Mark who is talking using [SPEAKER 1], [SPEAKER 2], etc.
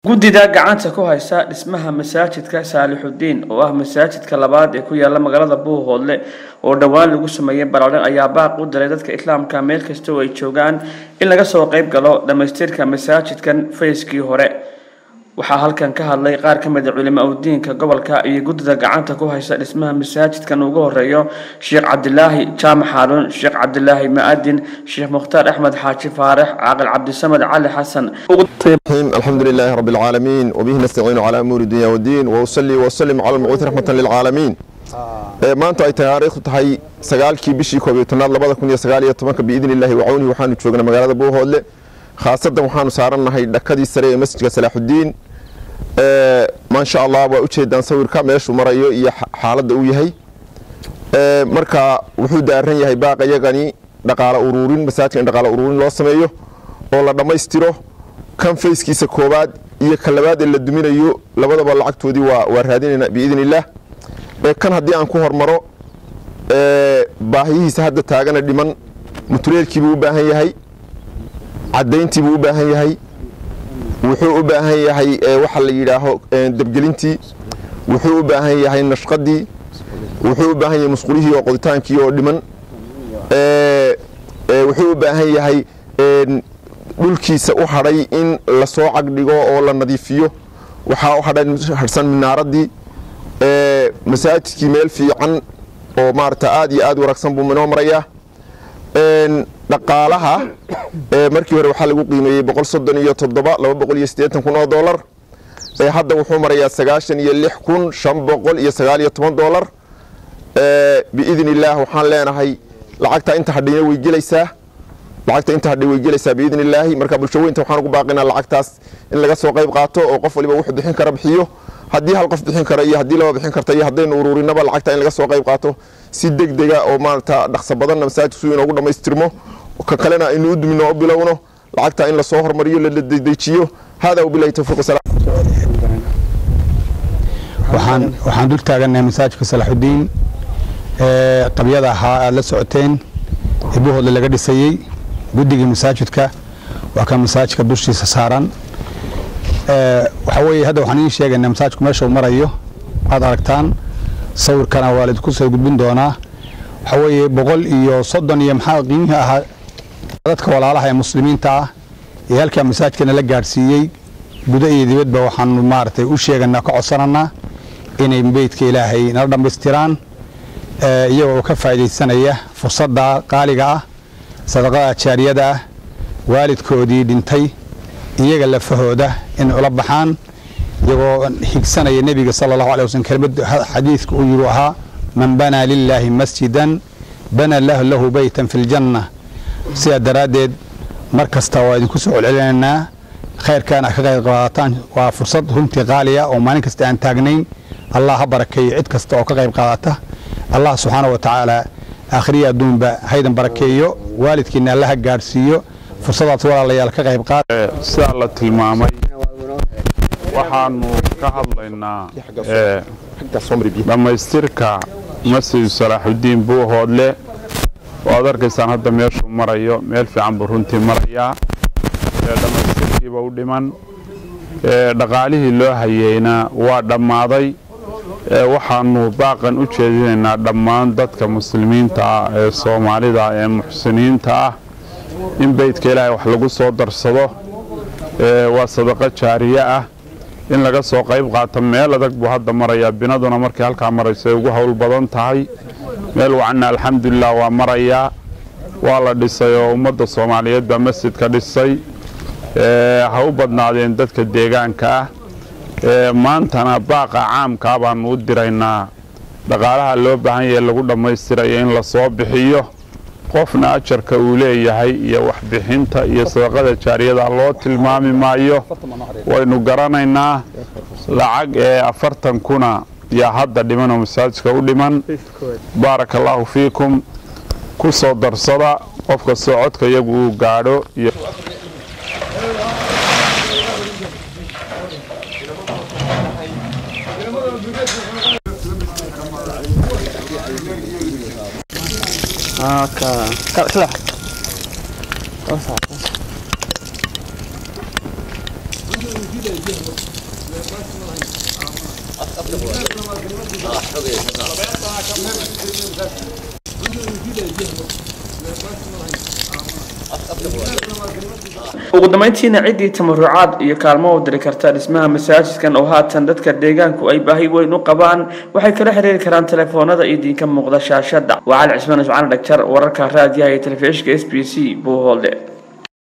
[SPEAKER 1] guddida gacanta ku haysa dhismaha masaajidka saalixudiin oo ah masaajidka labaad ee ku yaala magaalada buuhoodle oo dhowaan lagu sameeyey balaarin ayaa baaq u diray dadka islaamka meel kasta oo ay joogaan in laga soo qayb galo dhammaystirka masaajidkan fayskii hore waxaa halkan ka hadlay qaar ka mid a culimo udiinka gobolka iyo guddida gacanta ku haysa dhismaha masaajidkan ugu horeeyo sheekh cabdilaahi jaamac xaaruun sheekh cabdilaahi ma-adin sheekh mukhtaar axmed xaaji faarax caaqil cabdisamed cali xasan
[SPEAKER 2] الحمد لله رب العالمين وبه نستعين على أمور الدنيا والدين وأصلي وأسلم على المبعوث رحمة للعالمين maanta ay taariikhdu tahay sagaalkii bishii koob iyo tobnaad labada kun iyo sagaal iyo tobanka biidni illaahi wacawnihi waxaanu joognaa magaalada buuhoodle khaasadan waxaanu saarannahay dhakadii sare ee masjidka salaaxudiin maasha allah waa ujeedaan sawirka meeshuu marayo iyo xaaladda uu yahay marka wuxuu daaran yahay baaqa yagani dhaqaalo uruurin masaajidka in dhaqaalo uruurin loo sameeyo oo la dhammaystiro kan fayskiisa koobaad iyo ka labaad ee la duminayo labadaba lacagtoodii waa raadinayna biidni illaah kan haddii aan ku hormaro baahiyihiisa hadda taagana dhiman mutuleelkiibuu u baahan yahay cadayntiibuu u baahan yahay wuxuu u baahan yahay waxa la yidhaaho debgelintii wuxuu u baahan yahay nashqadii wuxuu u baahan yahay musqulihii oo qoditaankii oo dhiman wuxuu u baahan yahay dhulkiisa u hadhay in lasoo cagdhigo oo la nadiifiyo waxaa u hadhsan minaaradii masaajidkii meel fiican oo maarata aad iyo aad wanaagsan buu inoo marayaa dhaqaalaha markii hore waxaa lagu qiimeeyey boqol soddon iyo toddoba laba boqol iyo siddeetan kun oo doolar hadda wuxuu marayaa sagaashan iyo lix kun shan boqol iyo sagaal iyo toban doolar biidni illaah waxaan leenahay lacagta inta hadhayna way gelaysaa lacagta inta hadhay way gelaysaa biidni illaahi marka bulsho weynta waxaan ugu baaqinaa lacagtaas in laga soo qayb qaato oo qof waliba wuxuu bixin kara bixiyo haddii hal qof bixin kara iyo haddii laba bixin karta iyo haddaynu uruurinaba lacagta in laga soo qayb qaato si deg dega oo maarata dhaqso badanna masaajidku si inoogu dhammaystirmo ka kalena aynu u dumino o bilowno lacagta in lasoo hormariyo la dedejiyo hada wabilahi tawfiiq wasalaam
[SPEAKER 3] waxaan waxaan dul taagannahay masaajidka salaaxudiin ee qabyada ahaa aad la socoteen ee buuhoodle laga dhisayey guddigii masaajidka waa kan masaajidka dushiisa saaran waxaa weeye hadda waxaan idiin sheegaynaa masaajidku meesha uu marayo aad aragtaan sawirkana waa laidinku soo gudbin doonaa waxaa weeye boqol iyo soddon iyo maxaa qiimihii ahaa dadka walaalaha ee muslimiinta ah ee halkaa masaajidkana la gaadhsiiyey gudo iyo dibadba waxaanu maaragtay u sheeganaa ka codsananaa inay beydka ilaahay nala dhammaystiraan iyagoo ka faa'iidaysanaya fursadda qaaliga ah sadaqada jaariyada ah waalidkoodii dhintay iyaga lafahooda in ula baxaan iyagoo higsanaya nebiga sala allahu alay waslm kelimad xadiidka uu yihi ahaa man banaa lilaahi masjidan bana lahu lahu beytan fi ljanna sidaa daraaddeed mar kasta waa idinku soo celcelinaynaa khayrkan a ka qayb qaadataan waa fursad runtii qaaliya oo maalin kasta aan taagnayn allah ha barakeeyo cid kasta oo ka qayb qaadata allah subxaana wa tacaala aakhiriya adduunba haydan barakeeyo waalidkiina allaha gaadhsiiyo fursadaas walaalayaal ka qayb qaad
[SPEAKER 4] sidaa la tilmaamay waxaanu ka hadlaynaa dhammaystirka masjid salaaxudiin buuhoodle waad arkaysaan hadda meeshuu marayo meel fiican buu runtii marayaa dhammaystirkiiba u dhiman dhaqaalihii loo hayeyna waa dhammaaday waxaanu baaqan u jeedinaynaa dhammaan dadka muslimiinta ah ee soomaalida ee muxsiniinta ah in beydka ilaahay wax lagu soo darsado waa sadaqo jaariye ah in laga soo qayb qaato meel adag buu hadda marayaa binaduna markay halkaa marayso ay ugu howl badan tahay meel wacanna alxamdulilah waa marayaa waa la dhisay oo ummadda soomaaliyeed baa masjidka dhisay ha u badnaadeen dadka deegaanka ah maantana baaqa caamkaa baanu u diraynaa dhaqaalaha loo baahan yahe lagu dhammaystirayo in lasoo bixiyo qofna ajarka uu leeyahay iyo waxbixinta iyo sadaqada jaariyada loo tilmaami maayo waynu garanaynaa lacag ee afartan kuna yaa hadda dhiman oo masaajidka u dhiman baaraka allaahu fiikum ku soo darsada qof kastoo codka iyagu uu gaadho iyo
[SPEAKER 1] Okay. Kala kala. Oh, sa. ugu dambeyntiina ciddii tamarucaad iyo kaalmo u diri karta dhismaha masaajidkan oo haatan dadka deegaanku ay baahi weyn u qabaan waxay kala xiriiri karaan telefoonada idiinka muuqda shaashada waa cali cismaan iscaan dhagjar wararka raadiyaha iyo telefishinka s b c buuhoolde